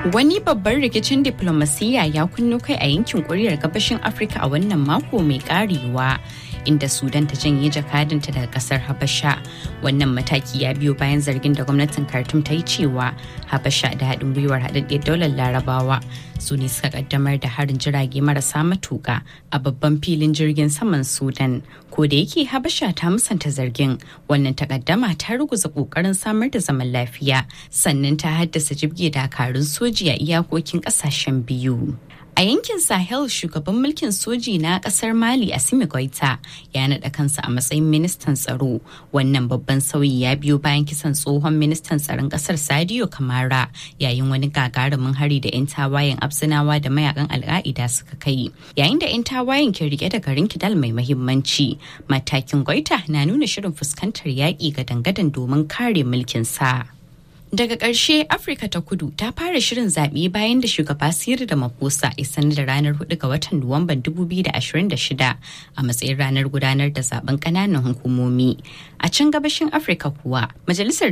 Wani babban rikicin diplomasiyya ya kunno kai a yankin kuriyar gabashin Afirka a wannan mako mai karewa. inda Sudan ta janye jakadanta daga kasar Habasha. Wannan mataki ya biyo bayan zargin da gwamnatin Khartoum ta yi cewa Habasha da haɗin gwiwar haɗaɗɗiyar daular Larabawa su ne suka kaddamar da harin jirage marasa matuƙa a babban filin jirgin saman Sudan. Ko da yake Habasha ta musanta zargin wannan takaddama ta ruguza ƙoƙarin samar da zaman lafiya sannan ta haddasa jibge dakarun soji a iyakokin ƙasashen biyu. A yankin Sahel shugaban mulkin soji na kasar Mali Assimi Goita ya naɗa kansa a matsayin ministan tsaro. Wannan babban sauyi ya biyo bayan kisan tsohon ministan tsaron kasar Sadio Kamara yayin wani gagarumin hari da 'yan tawayen Absinawa da mayakan Al'a'ida suka kai. Yayin da 'yan tawayen ke rike da garin Kidal mai mahimmanci, matakin Goita na nuna shirin fuskantar yaƙi ga dangadan domin kare mulkin sa. Daga ƙarshe Afirka ta kudu ta fara shirin zaɓe bayan da shugaba Siri da Maposa ya sanar da ranar 4 ga watan Nuwamban 2026 a matsayin ranar gudanar da zaben ƙananan hukumomi. A can gabashin Afirka kuwa, Majalisar